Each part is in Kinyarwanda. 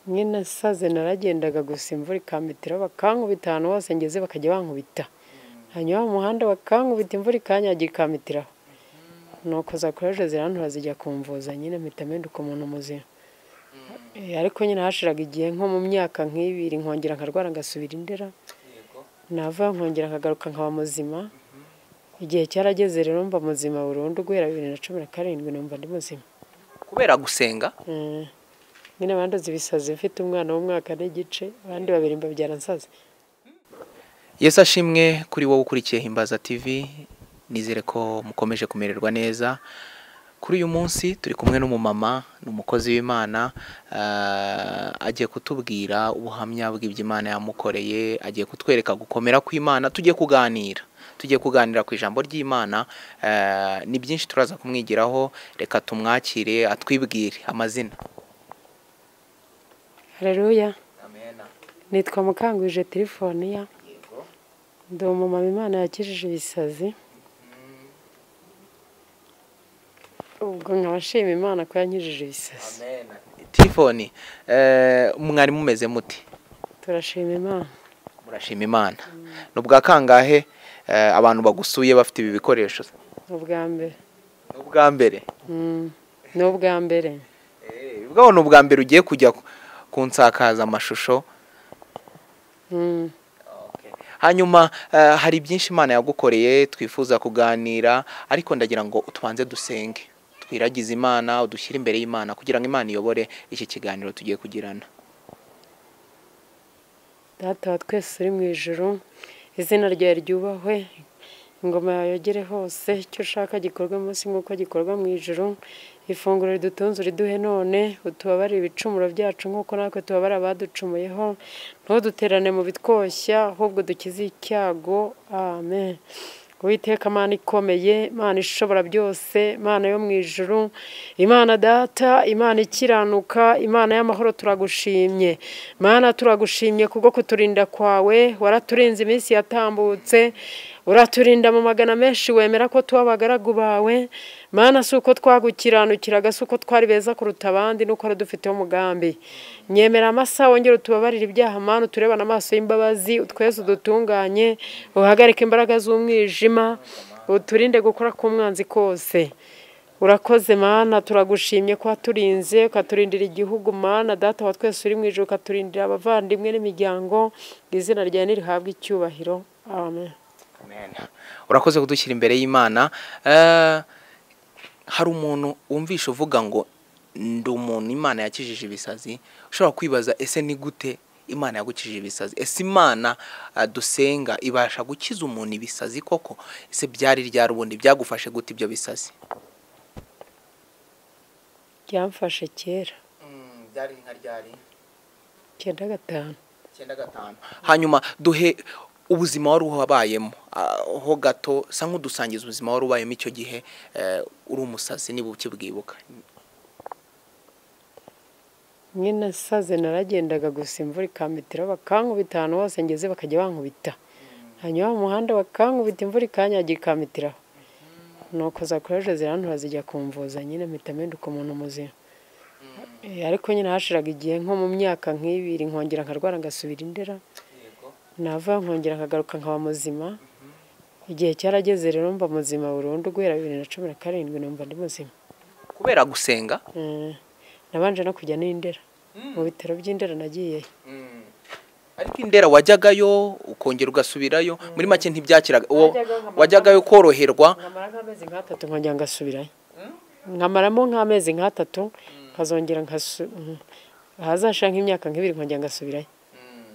Nyine nasaze naragendaga gusa imvura ikampitiraho bakankubita ahantu hose ngeze bakajya bankubita, hanyuma mu muhanda bakankubita imvura ikanyagira ikampitiraho, nuko za courage zirantura zijya kumvuza nyine mpita mpinduka umuntu muzima, ariko nyine hashiraga igihe nko mu myaka nk'ibiri nkongera nkarwara ngasubira i Ndera, navayo nkongera nkagaruka nkaba muzima, igihe cyarageze rero mba muzima burundu guhera bibiri na cumi na karindwi numva ndi muzima. kubera gusenga Nyine bandoze ibisazi mfite umwana w'umwaka n'igice, abandi babiri mbabyara nsaze. Yesu ashimwe kuri wowe ukurikiye Himbaza TV nizere ko mukomeje kumererwa neza kuri uyu munsi turi kumwe n'umumama ni umukozi w'imana ah, agiye kutubwira ubuhamya bw'ibyo imana yamukoreye agiye kutwereka gukomera kw'imana tujye kuganira tujye kuganira ku ijambo ry'imana ah, ni byinshi turaza kumwigiraho reka tumwakire atwibwire amazina Haleluya, nitwa Mukangwije Tirifoniya, ndi umumama Imana yakijije ibisazi, ubwo nkaba nshima Imana ko yankijije ibisazi, tifoni eh, mwari mumeze muti turashima Imana. murashima imana ni ubwa kangahe eh, abantu bagusuye bafite ibi bikoresho Ni ubwa mbere, ni ubwa mbere Mm, ni ubwa mbere, Eh, bwaho ni ubwa mbere ugiye kujya ku- ku nsakazamashusho Mm, hanyuma eh, hari byinshi imana yagukoreye twifuza kuganira ariko ndagira ngo tubanze dusenge twiragize imana udushyire imbere y'imana kugira ngo imana iyobore iki kiganiro tugiye kugirana data wa twese uri mu ijuru, izina ryawe ryubahwe, ingoma yawe yogere hose, icyo ushaka gikorwe munsi nk'uko gikorwa mu ijuru, ifunguro ridutunze uriduhe none, utubabarire ibicumuro byacu nk'uko natwe tubabara abaducumuyeho, ntuduterane mu bitwoshya, ahubwo dukize icyago, amen. Uwiteka Mana ikomeye, Mana ishobora byose, Mana yo mu ijuru, Imana data, Imana ikiranuka, Imana y'amahoro turagushimye. Mana turagushimye kubwo kuturinda kwawe, waraturinze iminsi yatambutse, uraturinda mu magana menshi wemera ko tuba abagaragu bawe, Mana si uko twagukiranukiraga, si uko twari beza kuruta abandi, nuko wari udufiteho umugambi. Nyemera amasaha wongere utubabarire ibyaha Mana, uturebane amaso y'imbabazi, utweze udutunganye, uhagarike imbaraga z'umwijima, uturinde gukora k'umwanzi kose. Urakoze mana turagushimye ko waturinze ukaturindira igihugu mana data wa twese uri mu ijuru ukaturindira abavandimwe n'imiryango izina ryawe ntirihabwe icyubahiro amen urakoze kudushyira imbere y'imana Eh, hari umuntu wumvisha uvuga ngo ndi umuntu imana yakijije ibisazi ushobora kwibaza ese ni gute imana yagukijije ibisazi ese imana eh, dusenga ibasha gukiza umuntu ibisazi koko ese byari ryari ubundi byagufashe gute ibyo bisazi ryamfashe kera byari nka ryari icyenda gatanu icyenda gatanu hanyuma duhe ubuzima wari wabayemo ah, ho gato sa nk'udusangiza ubuzima wari ubayemo icyo gihe eh, uri umusazi niba ukibwibuka nyine nasaze naragendaga gusa imvura ikampitiraho bakankubita ahantu hose ngeze bakajya bankubita hanyuma mu muhanda bakankubita imvura ikanyagira ikampitiraho nuko za courage zirantura zijya kumvuza nyine mpita mpinduka umuntu muzima Eh, ariko nyine hashiraga igihe nko mu myaka nk'ibiri nkongera nkarwara ngasubira i Ndera, navayo nkongera nkagaruka nkaba muzima, igihe cyarageze rero mba muzima burundu guhera bibiri na cumi na karindwi numva ndi muzima. kubera gusenga Eh, nabanje no kujya n'indera mu bitaro by'indera nagiyeyo ariko indera wajyagayo ukongera ugasubirayo muri make ntibyakiraga uwo Wajyaga nkamara- wajyagayo koroherwa nkamara nk'amezi nk'atatu nkongera ngasubirayo nkamaramo nk'amezi nk'atatu nkazongera nkasu mhm. ahazashira nk'imyaka nk'ibiri nkongera ngasubirayo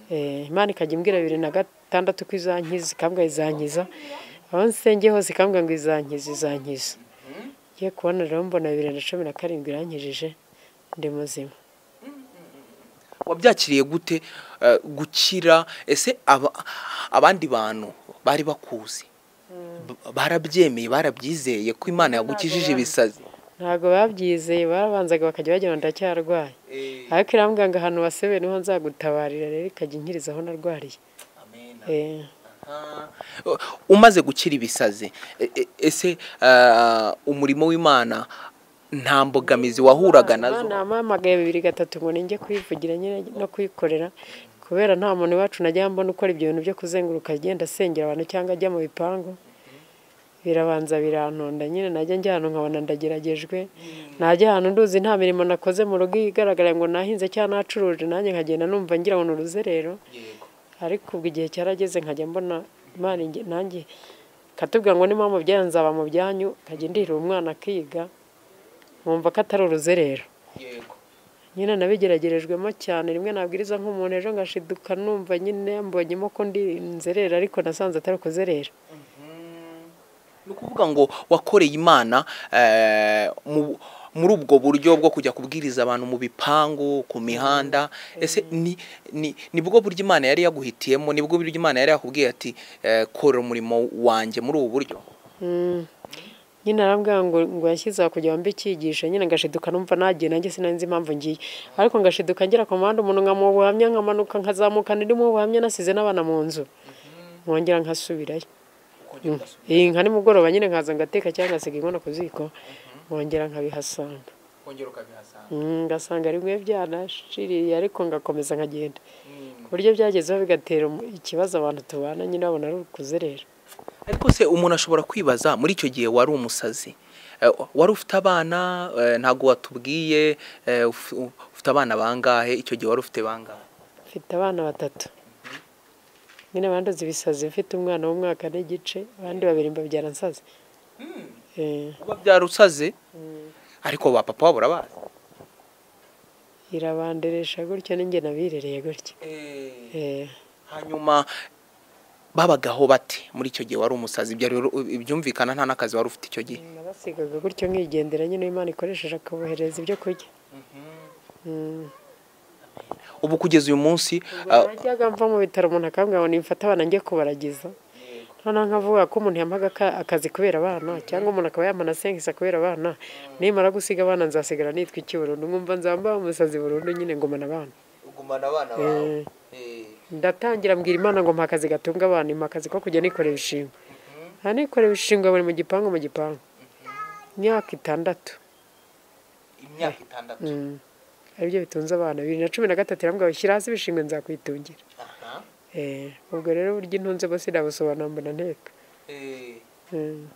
Eh, imana ikajya imbwira bibiri na gatandatu ko izankiza ikambwa izankiza aho nsengeye hose ikambwa ngo izankiza izankiza ngiye kubona rero mbona bibiri na cumi na karindwi irankijije ndi muzima wabyakiriye gute eh, gukira ese aba- abandi bantu bari bakuzi B- barabyemeye barabyizeye ko imana yagukijije ibisazi ntabwo babyizeye barabanzaga bakajya bagira ngo ndacyarwaye ariko irambwira ngo ahantu wasebewe niho nzagutabarira rero ikajya inkiriza aho narwariye Eh, Uh, umaze gukira ibisazi e- e- ese uh, umurimo w'imana nta mbogamizi wahuraga nazo namuhamagaye bibiri gatatu ngo ninjye kuyivugira nyine no kuyikorera kubera nta muntu iwacu najya mbona ukora ibyo bintu byo kuzenguruka agenda asengera abantu cyangwa ajya mu bipangu birabanza birantonda nyine najya njya ahantu nkabona ndageragejwe najya ahantu nduzi nta mirimo nakoze mu rugo igaragara ngo nahinze cyangwa nacuruje nanjye nkagenda numva ngira ngo ni uruzerero ariko ubwo igihe cyarageze nkajya mbona imana inge- nanjye katubwira ngo nimba mu byanyu nzaba mu byanyu nkajya ndihira umwana akiga nkumva ko atari uruzerero nyine nabigeragerejwemo cyane rimwe nabwiriza nk'umuntu ejo ngashiduka numva nyine mbonyemo ko ndi nzerera ariko nasanze atari ukuzerera ni ukuvuga ngo wakoreye imana eh, mu- muri ubwo buryo bwo kujya kubwiriza abantu mu bipangu ku mihanda ese ni ni nibwo buryo imana yari yaguhitiyemo nibwo buryo imana yari yakubwiye ati eh, korera umurimo wanjye muri ubu buryo Mm. nyine arambwira ngo ngo yashyize aho kugira ngo mbe icyigisho nyine ngashiduka numva nagiye nanjye sinanzi impamvu ngiye ariko ngashiduka ngera ku muhanda umuntu nkamuha ubuhamya nkamanuka nkazamuka ndimo ubuhamya nasize n'abana mu nzu nkongera nkasubirayo Mm. iyi nka nimugoroba nyine nkaza ngateka cyangwa ngasiga inkono ku ziko nkongera nkabihasanga Mm, ngasanga rimwe byanashiriye ariko ngakomeza nkagenda ku buryo byagezeho bigatera umu- ikibazo abantu tubana nyine babona ari ukuzerera ariko se umuntu ashobora kwibaza muri icyo gihe wari umusazi Eh, wari ufite abana eh, ntabwo watubwiye eh, uf- u- ufite abana bangahe icyo gihe wari ufite bangahe mfite abana batatu nyine abanduza ibisazi mfite umwana w'umwaka n'igice abandi babiri mbabyara nsaze Eh, kuba byarusaze ariko ba papa wabo urabazi irabanderesha gutyo n'inge nabirereye gutyo Eh, hanyuma babagaho bate muri icyo gihe wari umusazi ibyo rero byumvikana nta n'akazi wari ufite icyo gihe nabasigaga gutyo nkigendera nyine Imana ikoresheje akabohereza ibyo kurya Mm. ubu kugeza uyu munsi Ubwo najyaga mva mu bitaro umuntu akambwira ngo nimfate abana njye kubaragiza noneho nkavuga ko umuntu yampaga aka- akazi kubera abana cyangwa umuntu akaba yamana sengisa kubera abana nimara gusiga abana nzasigara nitwa iki burundu nkumva nzamba umusazi burundu nyine ngumana abana ugumana abana Eh, ndatangira mbwira imana ngo mpa akazi gatunga abana mpa akazi ko kujya nikorera ibishingwe aha nikorera ibishingwe buri mu gipangu mu gipangu imyaka itandatu imyaka itandatu Mm. aribyo bitunze abana bibiri na cumi na gatatu irambwira ngo shyira hasi ibishingwe nzakwitungira Eh, ubwo rero uburyo intunze bose nabusobanura mbona nteka Mm.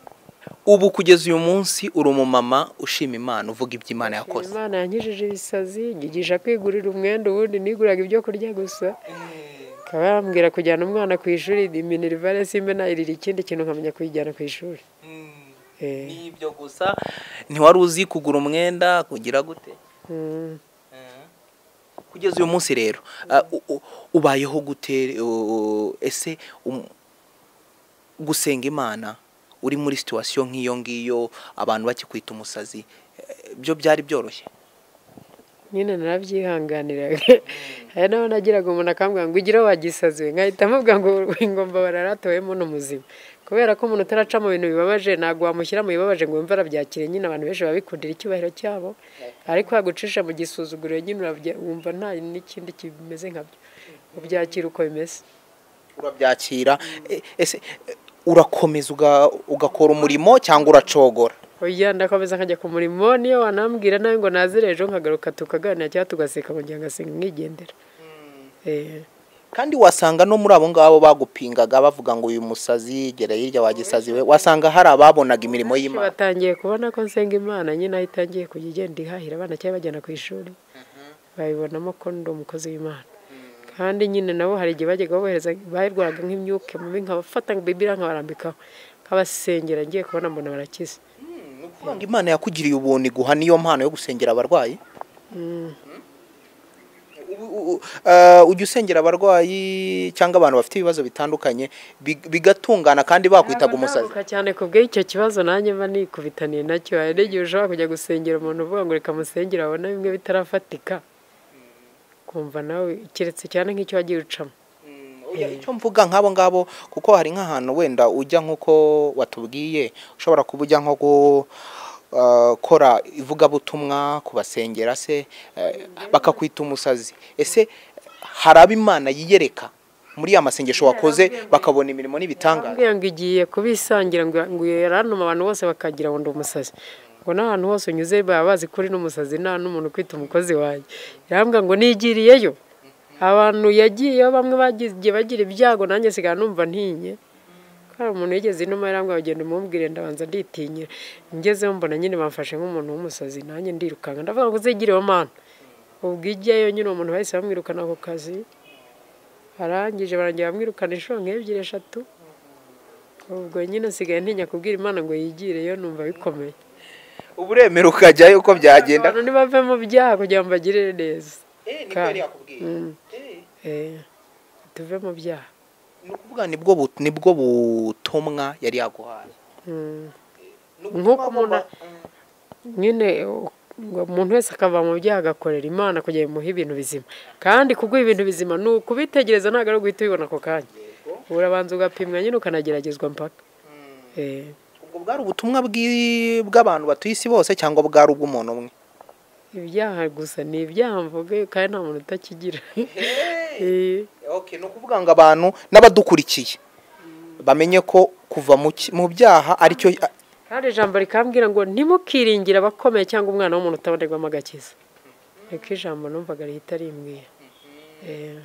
ubu kugeza uyu munsi uri umumama ushima imana uvuga ibyo imana yakoze imana yankijije ibisazi nyigisha kwigurira umwenda ubundi niguraga ibyo kurya gusa akaba yambwira kujyana umwana ku ishuri minerivari simba nayirira ikindi kintu nkamenya kuyijyana ku ishuri Eh, ni ibyo gusa ntiwari uzi kugura umwenda kugira gute mm. kugeza uyu munsi rero ah, u- u- ubayeho gute u- ese um- gusenga imana uri muri situwasiyo nk'iyo ngiyo abantu bakikwita umusazi eh, byo byari byoroshye nyine narabyihanganiraga hari n'aho nagiraga umuntu akambwira ngo ugire wagisaziwe nkahita amubwira ngo ingomba bararatowemo muzima kubera ko umuntu utaraca mu bintu bibabaje ntabwo wamushyira mu bibabaje ngo wumve arabyakire nyine abantu benshi babikundira icyubahiro cyabo ariko wagucisha mu gisuzuguriro nyine urabya- wumva nta n'ikindi kimeze nkabyo ubyakira uko bimeze urabyakira Eh, ese eh, urakomeza uga- ugakora umurimo cyangwa uracogora oya ndakomeza nkajya ku murimo niyo wanambwira nawe ngo nazire ejo nkagaruka tukaganira cyangwa tugaseka mu gihe ngasenga nkigendera Eh. kandi wasanga no muri abo ngabo bagupingaga bavuga ngo uyu musazi gera hirya wagisazi we wasanga hari ababonaga imirimo y'imana batangiye kubona ko nsenga imana nyine aho itangiye kujya igenda ihahira abana cyangwa ibajyana ku ishuri babibonamo ko ndi umukozi w'imana kandi nyine nabo hari igihe bajyaga babohereza bayirwaraga nk'imyuka mibi nkabafata ngo bibiriya nkabarambikaho nkabasengera ngiye kubona mbona barakize Ni ukuvuga ngo imana yakugiriye ubuntu iguha niyo mpano yo gusengera abarwayi U- u- u- eh, ujya usengera abarwayi cyangwa abantu bafite ibibazo bitandukanye big- bigatungana kandi bakwitaga umusazi Ntabuka cyane ku bw'icyo kibazo nanjye mba nikubitaniye nacyo hari n'igihe ushobora kujya gusengera umuntu uvuga ngo reka musengere abona bimwe bitarafatika kumva nawe keretse cyane nk'icyo wagiye ucamo Oya, icyo mvuga nk'abo ngabo kuko hari nk'ahantu wenda ujya nk'uko watubwiye ushobora kuba ujya nko gukora ivugabutumwa kubasengera se eh, bakakwita umusazi ese hari abo imana yiyereka muri ya masengesho wakoze bakabona imirimo n'ibitangaza Mbwira ngo igiye kubisangira ngo ngo yarantuma abantu bose bakagira ngo ndi umusazi ngo n'ahantu hose unyuze baba bazi ko uri n'umusazi nta n'umuntu ukwita umukozi wanjye yarambwira ngo nigiriyeyo abantu yagiyeyo bamwe bagiye bagira ibyago nanjye nsigaye numva ntinye hari umuntu yigeze inuma yarambwira agenda umubwire ndabanza nditinyira ngezeho mbona nyine bamfashe nk'umuntu w'umusazi nanjye ndirukanka ndavuga ngo uzigireho mana ubwo ijyayo nyine uwo muntu bahise bamwirukana ako kazi arangije barangira bamwirukana inshuro nk'ebyiri eshatu ubwo nyine asigaye ntinya kubwira imana ngo yigireyo numva bikomeye uba uremera ukajyayo uko byagenda abantu ntibave mu byaha kugira ngo bagirire neza kandi- Mm. Eh, tuve mu byaha ni ukuvuga nibwo bu- nibwo butumwa yari yaguhaye Mm. Ni ubutumwa Nk'uko agomba- umuntu- nyine u- ngo umuntu wese akava mu byaha agakorera imana kugira ngo imuhe ibintu bizima kandi kuguha ibintu bizima ni ukubitegereza ntabwo ari uguhita ubibona ako kanya urabanza ugapimwa nyine ukanageragezwa mpaka Eh, ubwo bwari ubutumwa bw'i- bw'abantu batuye isi bose cyangwa bwari ubw'umuntu umwe ibyaha gusa ni ibyaha mvuga kandi nta muntu utakigira Eh, Okay, ni ukuvuga ngo abantu n'abadukurikiye bamenye ko kuva mu ki- mu byaha aricyo kandi ijambo rikambwira ngo ntimukiringire abakomeye cyangwa umwana w'umuntu utabonerwamo agakiza niko ijambo numvaga rihita rimbwira Eh,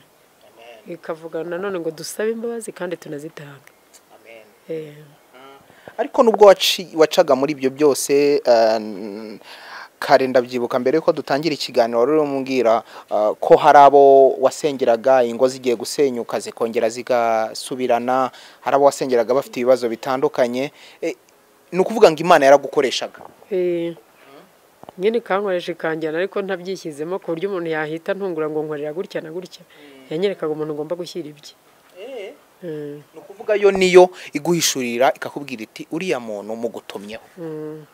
rikavuga nanone ngo dusabe imbabazi kandi tunazitanga Eh, ariko nubwo waci- wacaga muri ibyo byose eh, n- kare ndabyibuka mbere yuko dutangira ikiganiro wari urambwira eh, ko hari abo wasengeraga ingo zigiye gusenyuka zikongera zigasubirana hari abo wasengeraga bafite ibibazo bitandukanye Eh, ni ukuvuga ngo imana yaragukoreshaga eh, nyine ikankoresha ikanjyana ariko ntabyishyizemo ku buryo umuntu yahita ntungura ngo nkorera gutya na gutya yanyerekaga umuntu ugomba gushyira ibye Mm, ni ukuvuga yo niyo iguhishurira ikakubwira iti uriya muntu mugutumyeho mm.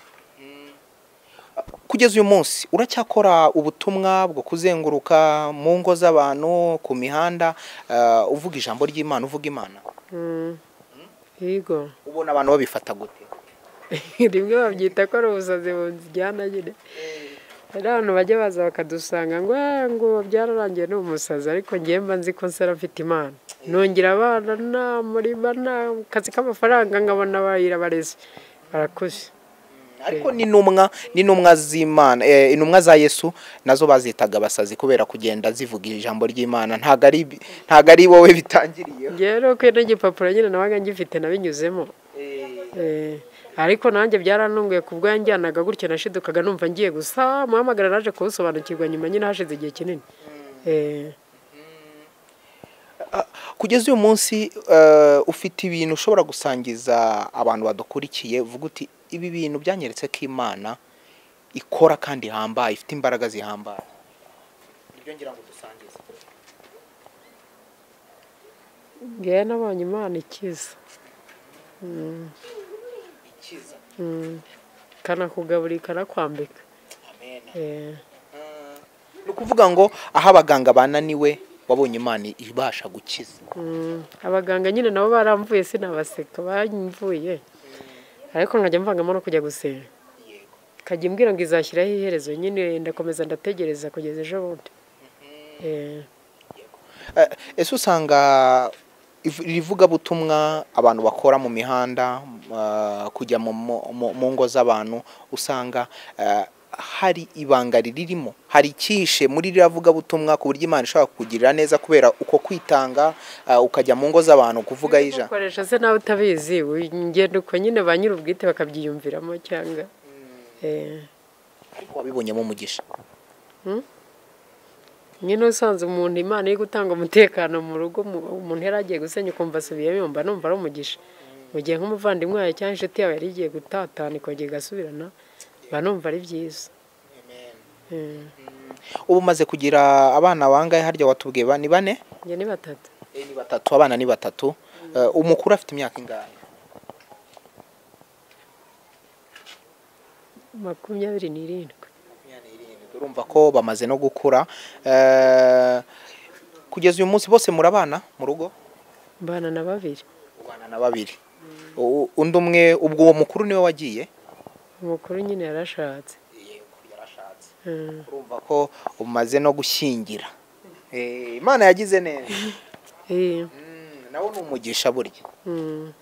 kugeza uyu munsi uracyakora ubutumwa bwo kuzenguruka mu ngo z'abantu ku mihanda eh, uvuga ijambo ry'imana uvuga imana Mm. Yego ubona abantu babifata gute rimwe babyita ko ari ubusazi bujyana nyine hari abantu bajya baza bakadusanga ngo "Ah, ngo byararangiye ni umusazi ariko ngewe mba nzi ko nsera mfite imana nongera abana nta murima nta kazi k'amafaranga nkabona bayira bareze barakuze ariko n'intumwa n'intumwa z'imana eh, intumwa za yesu nazo bazitaga abasazi kubera kugenda zivuga ijambo ry'imana ntabwo ari bi- ntabwo ari wowe bitangiriye ngewe rero kuri n'igipapuro nyine nabaga ngifite nabinyuzemo Eh, ariko nanjye byarantunguye ku bwo yanjyanaga gutya nashidukaga numva ngiye gusa muhamagara naje kuwusobanukirwa nyuma nyine hashize igihe kinini Eh, kugeza uyu munsi eh, ufite ibintu ushobora gusangiza abantu badukurikiye vuga uti ibi bintu byanyeretse ko imana ikora kandi ihambaye ifite imbaraga zihambaye nibyo ngira ngo dusangize ngewe nabonye imana ikiza ikiza Mm. ikanakugaburira ikanakwambika amena Eh, ni ukuvuga ngo aho abaganga bananiwe wabonye imana ibasha gukiza mm. abaganga nyine nabo baramvuye sinabaseka bamvuye ariko nkajya mvangamo no kujya gusenga yego kajya imbwira ngo izashyiraho iherezo nyine ndakomeza ndategereza kugeza ejo bundi Eh, Eh, ese usanga iv- iri vugabutumwa abantu bakora mu mihanda eh, kujya mu- mu- mu mu ngo z'abantu usanga eh, hari ibanga ririmo hari icyihishe muri ririya vugabutumwa ku buryo imana ishobora kukugirira neza kubera uko kwitanga eh, ukajya mu ngo z'abantu kuvuga ija ukoresha se nawe utabizi ugenda uko nyine ba nyir'ubwite bakabyiyumviramo cyangwa Eh, ariko wabibonyemo umugisha nyine usanze umuntu imana iri gutanga umutekano mu rugo mu- umuntu yari agiye gusenya ukumva asubiyemo yumva numva ari umugisha mu gihe nk'umuvandimwe yawe cyangwa inshuti yawe yari igiye gutatana ikongera igasubirana mba numva ari byiza Mm. ubu umaze kugira abana bangahe harya watubwiye ba- ni bane njye ni batatu Eh, ni batatu abana ni batatu Eh, umukuru afite imyaka ingahe makumyabiri n'irindwi urumva ko bamaze no gukura Eh, kugeza uyu munsi bose murabana mu rugo mbana na babiri ubana na babiri U- undi umwe ubwo uwo mukuru niwe wagiye umukuru nyine yarashatse yarashatse Mm. urumva ko umaze no gushyingira Eh, imana yagize neza Eh, Mm, nawe ni umugisha burya mm. Mm.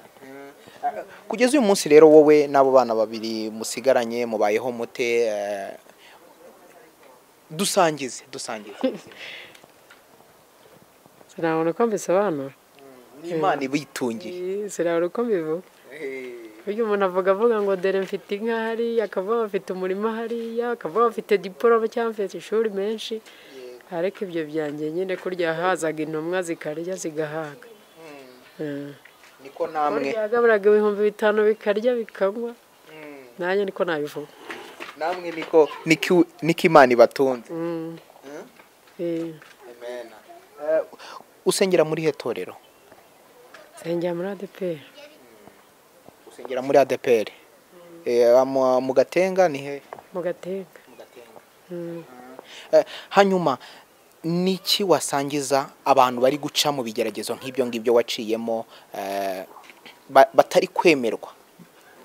kugeza uyu munsi rero wowe n'abo bana babiri musigaranye mubayeho mute eh, dusangize dusangize sinabona uko mbisobanura ni imana ibitungiye sinabona uko mbivuga burya umuntu avuga avuga ngo dore mfite inka hariya akavuga afite umurima hariya akavuga afite diporome cyangwa afite ishuri menshi ariko ibyo byanjye nyine kurya hazaga intumwa zikarya zigahaga Mm. niko namwe byagaburaga ibihumbi bitanu bikarya bikanywa Mm. nanjye niko nabivuga namwe niko niko niko imana ibatunze Mm. Mm. Eh, Amen. Eh, usengera muri he torero nsengera muri adeperi usengera muri ADPR Eh, mu- mu gatenga ni he mu gateka mu gatenga Mm. Eh, hanyuma niki wasangiza abantu bari guca mu bigeragezo nk'ibyo ngibyo waciyemo eh, ba- batari kwemerwa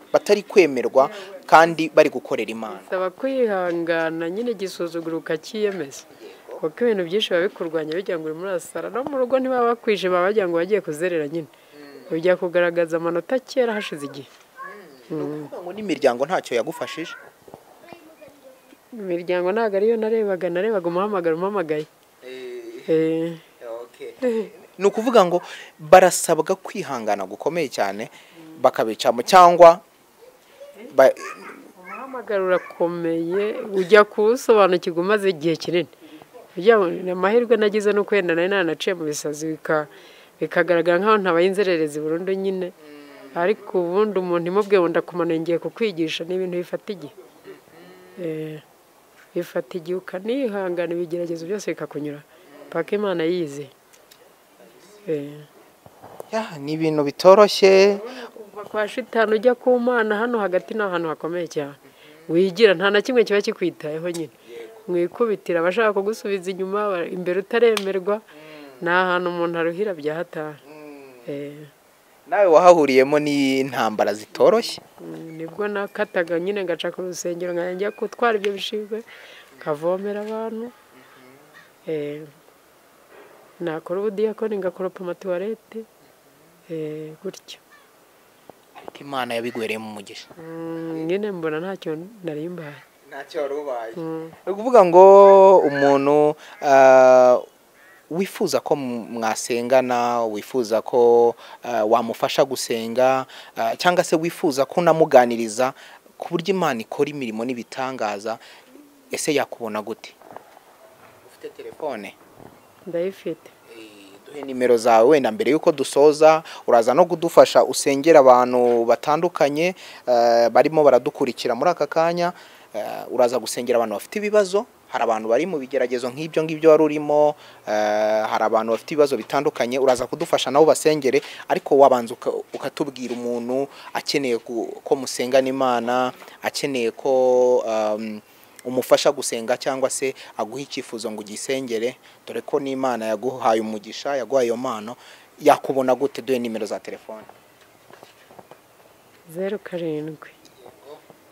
batari kwemerwa kandi bari gukorera imana bisaba kwihangana nyine igisuzuguro ukakiyemeza kuko ibintu byinshi biba bikurwanya bijya ngo uri muri asara no mu rugo ntibaba bakwije baba bagira ngo bagiye kuzerera nyine bijya kugaragaza amanota kera hashize igihe Ni ukuvuga ngo n'imiryango ntacyo yagufashije imiryango ntabwo ariyo narebaga narebaga umuhamagaro umpamagaye Eh, ni ukuvuga ngo barasabwa kwihangana gukomeye cyane bakabicamo cyangwa ba- umuhamagaro urakomeye ujya kuwusobanukirwa umaze igihe kinini Ujya mu- ni amahirwe nagize nuko wenda nari naranaciye mu bisazi bika- bikagaragara nk'aho ntabaye inzererezi burundu nyine ariko ubundi umuntu imubwiye wenda kumanura ngiye kukwigisha ni ibintu bifata igihe Eh, bifata igihe ukanihangana ibigeragezo byose bikakunyura paka imana yize Eh. Ya, ni ibintu bitoroshye kuva kwa shitani ujya ku mana hano hagati ni ahantu hakomeye cyane wigira nta na kimwe kiba kikwitayeho nyine mwikubitira abashaka kugusubiza inyuma aba- imbere utaremerwa ni ahantu umuntu aruhira bya hatari Eh, nawe wahahuriyemo n'intambara zitoroshye mm, nibwo nakataga nyine ngaca ku rusengero nkajya njya gutwara ibyo bishingwe nkavomera abantu Eh, nakora ubudiyakoni ngakoropa amatuwarete Eh, gutyo ariko imana yabigwereyemo umugisha Mm, nyine mbona ntacyo narimbaye ntacyo wari ubaye Mm. ni ukuvuga ngo umuntu ah, wifuza ko m- mwasengana wifuza ko ah, wamufasha gusenga ah, cyangwa se wifuza ko unamuganiriza ku buryo imana ikora imirimo n'ibitangaza ese yakubona gute ufite telefone ndayifite duhe nimero zawe wenda mbere y'uko dusoza uraza no kudufasha usengera abantu batandukanye eh, barimo baradukurikira muri aka kanya eh, uraza gusengera abantu bafite ibibazo hari abantu bari mu bigeragezo nk'ibyo ngibyo wari urimo eh, hari abantu bafite ibibazo bitandukanye uraza kudufasha nabo basengere ariko wabanza uka- ukatubwira umuntu akeneye ku- ko musengana imana akeneye ko um, umufasha gusenga cyangwa se aguha icyifuzo ngo ugisengere dore ko n'imana yaguhaye umugisha yaguhaye iyo mpano yakubona gute duhe nimero za telefone zeru karindwi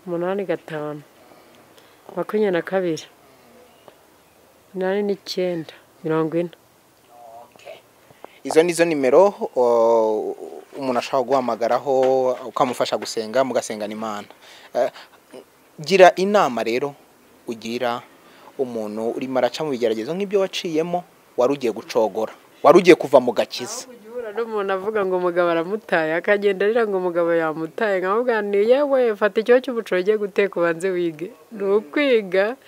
umunani gatanu makumyabiri na kabiri umunani n'icyenda mirongo ine izo ni zo nimero o, umuntu ashobora guhamagaraho ukamufasha gusenga mugasengana imana Eh, gira inama rero ugira umuntu urimo araca mu bigeragezo nk'ibyo waciyemo wari ugiye gucogora wari ugiye kuva mu gakiza ujya n'umuntu avuga ngo umugabo aramutaye akagenda arira ngo umugabo yamutaye nkamubwira ni yewe fata icyo cy'ubucoro ugiye guteka ubanze wige ni ukwiga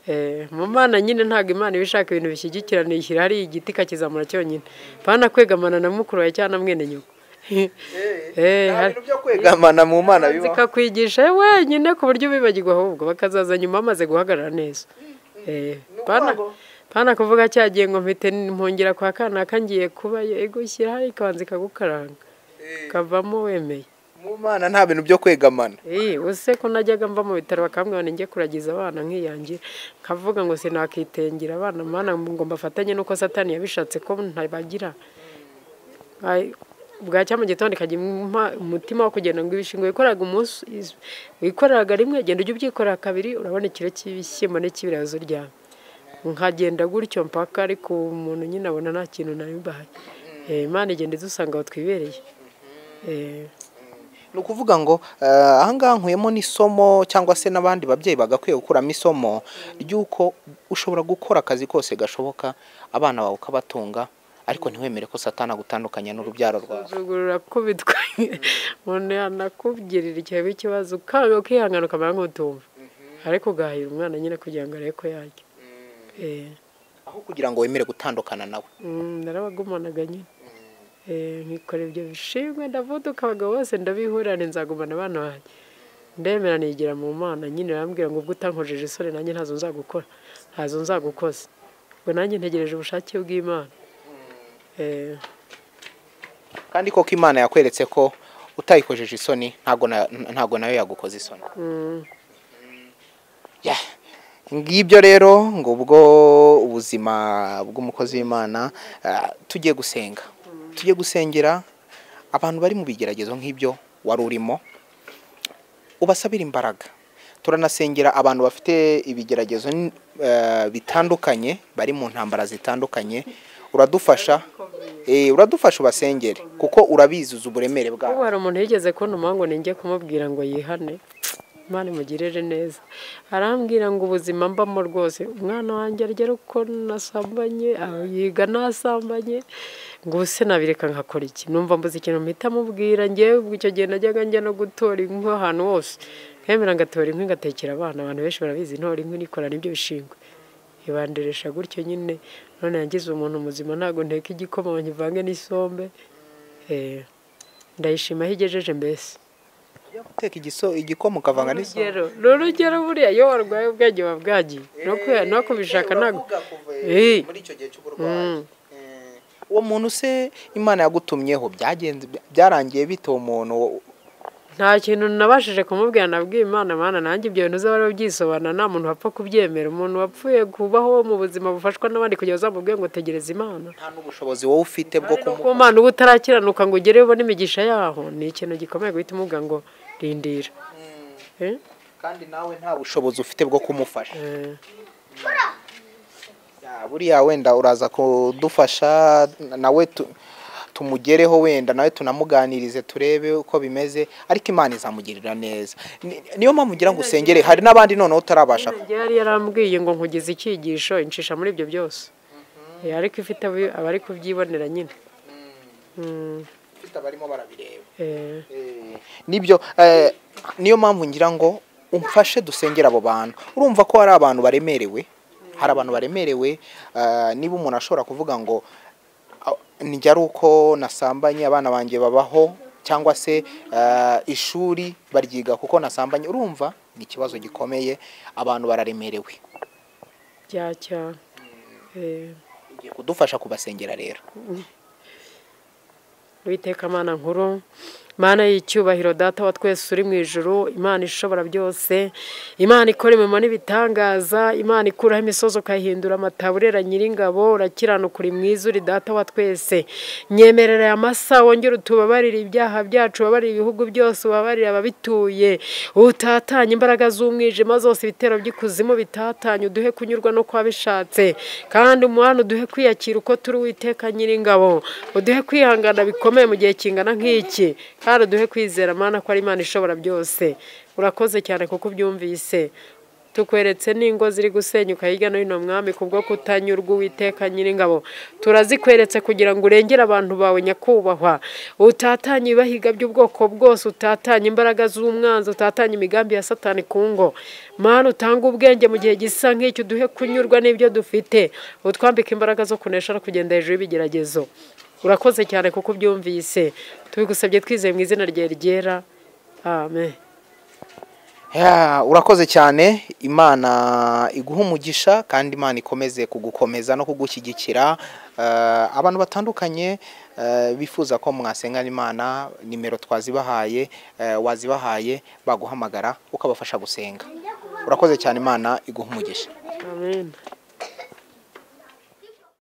Eh, mu mana nyine ntabwo imana iba ishaka ibintu bishyigikirana ishyira hari igiti ikakizamura cyonyine pana kwegamana na mukuru wawe cyangwa na mwene nyoko Eh, hari- byo kwegamana mu mana bibaho zikakwigisha wenyine ku buryo ubibagirwa ahubwo bakazaza nyuma bamaze guhagarara neza Eh, pana- ngo- pana kuvuga cyagiye ngo mpite mpongera kwa kanaka ngiye kuba egushyira hari ikanzu ikagukaranga kavamo wemeye mu mana nta bintu byo kwegamana Eh, use ko najyaga mva mu bitaro bakambwira ngo njye kuragiza abana nkiyangira nkavuga ngo sinakitengera abana mana ngo mbafatanye nuko satani yabishatse ko ntabagira Ay, bwacya mu gitondo ikajya impa umutima wo kugenda ngo ibishingwe wikoraga umunsi is- wikoraga rimwe genda ujya ubyikorera kabiri urabona ikiro cy'ibishyimbo n'ikibirazo ryawe nkagenda gutyo mpaka ariko umuntu nyine abona nta kintu nabibahaye Eh, imana igenda idusanga aho twibereye Eh, ni ukuvuga ngo eh, aha ngaha nkuyemo n'isomo cyangwa se n'abandi babyeyi bagakwiye gukuramo isomo ry'uko ushobora gukora akazi kose gashoboka abana bawe ukabatunga ariko ntiwemere ko satana agutandukanya n'urubyaro rwawe kuzugurura kubitwa umuntu yanakubwirira igihe ikibazo ukanga ukihangana ukamera nk'utumva ariko ugahira umwana nyine kugira ngo arebe ko yarya Eh, aho kugira ngo wemere gutandukana nawe mm, narabagumanaga nyine Eh, nkikora ibyo bishimwe ndavuduka abagabo bose ndabihurane nzagumana abana banjye ndemera nigira mu mana nyine arambwira ngo ubwo utankojeje isoni nanjye ntazo nzagukora ntazo nzagukoza ubwo nanjye ntegereje ubushake bw'imana Eh, kandi koko imana yakweretse ko utayikojeje isoni ntago na- ntago nayo yagukoza isoni mm. Ya. ngibyo rero ngo ubwo ubuzima bw'umukozi w'imana ah, tujye gusenga tujye gusengera abantu bari mu bigeragezo nk'ibyo wari urimo ubasabire imbaraga turanasengera abantu bafite ibigeragezo n- eh, bitandukanye bari mu ntambara zitandukanye uradufasha eh, uradufasha ubasengere kuko urabizuza uburemere ubu bwabo hari umuntu yigeze kubona ngo ninjye kumubwira ngo yihane imana imugirire neza arambwira ngo ubuzima mbamo rwose umwana wanjye arya uko nasambanye aho yiga nasambanye ngo ubu se nabireka nkakora iki numva mbuze ikintu mpita mubwira ngewe ubwo icyo gihe najyaga njya no gutora inkwi ahantu hose nkemera ngatora inkwi ngatekera abana abantu benshi barabizi ntora inkwi nikora n'ibyo bishingwe ibandirisha gutyo nyine none yagize umuntu muzima ntabwo nteka igikoma ngo nkivange n'isombe Eh, ndayishima aho igejeje mbese guteka igiso- igikoma ukavanga n'isonga urugero ni urugero buriya iyo warwaye ubwenge buba bwagiye no kwe- no kubishaka ntabwo Eh. muri icyo gihe Mm. uwo muntu se imana yagutumyeho byagenze byarangiye bite uwo muntu nta kintu nabashije kumubwira nabwiye imana mana nanjye ibyo bintu uzaba ubyisobanura nta muntu wapfa kubyemera umuntu wapfuye kubaho mu buzima bufashwa n'abandi kugira ngo uzamubwire ngo tegereza imana nta n'ubushobozi wowe ufite bwo ku kumuha mana uba utarakiranuka ngo ugereyo ubone imigisha yaho ni ikintu gikomeye guhita umubwira ngo rindira Eh? kandi nawe nta bushobozi ufite bwo kumufasha Eh. Ya, buriya wenda uraza kudufasha nawe tu- tumugereho wenda nawe tunamuganirize turebe uko bimeze ariko imana izamugirira neza Ni- niyo mpamvu ngira ngo usengere hari n'abandi noneho utarabasha Nyine yari yarambwiye ngo nkugize icyigisho inshisha muri ibyo byose Eh, ariko ifite abi- abari kubyibonera nyine Mm, ufite abarimo barabireba eh, nibyo eh, niyo mpamvu ngira ngo umfashe dusengere abo bantu urumva ko hari abantu baremerewe hari abantu baremerewe eh, niba umuntu ashobora kuvuga ngo nijya ari uko nasambanye abana banjye babaho cyangwa se eh, ishuri baryiga kuko nasambanye urumva ni ikibazo gikomeye abantu bararemerewe bya cyane Eh, ugiye kudufasha kubasengera rero Uwiteka mana nkuru mana y'icyubahiro data wa twese uri mu ijuru imana ishobora byose imana ikora imirimo n'ibitangaza imana ikuraho imisozi ukayihindura amataburera nyiringabo urakiranuka uri mwiza uri data wa twese nyemerera aya masa wongere utubabarire ibyaha byacu ubabarire ibihugu byose ubabarire ababituye utatanye imbaraga z'umwijima zose ibitero by'ikuzimu bitatanye uduhe kunyurwa no kuba bishatse kandi umwana uduhe kwiyakira uko turi witeka nyiringabo uduhe kwihangana bikomeye mu gihe kingana nk'iki kandi uduhe kwizera mana ko ari imana ishobora byose urakoze cyane kuko ubyumvise tukweretse n'ingo ziri gusenyuka hirya no hino mwami kubwo kutanyurwa uwiteka nyiringabo turazikweretse kugira ngo urengere abantu bawe nyakubahwa utatanye ibibahiga by'ubwoko bwose utatanye imbaraga z'umwanzi utatanye imigambi ya satani ku ngo mana utanga ubwenge mu gihe gisa nk'icyo uduhe kunyurwa n'ibyo dufite utwambike imbaraga zo kunesha no kugenda hejuru y'ibigeragezo urakoze cyane kuko ubyumvise tubigusabye twizeye mu izina ryawe ryera amen Ya, urakoze cyane imana iguha umugisha kandi imana ikomeze kugukomeza no kugushyigikira Eh, abantu batandukanye eh, bifuza ko mwasengana imana nimero twazibahaye eh, wazibahaye baguhamagara ukabafasha gusenga urakoze cyane imana iguha umugisha amen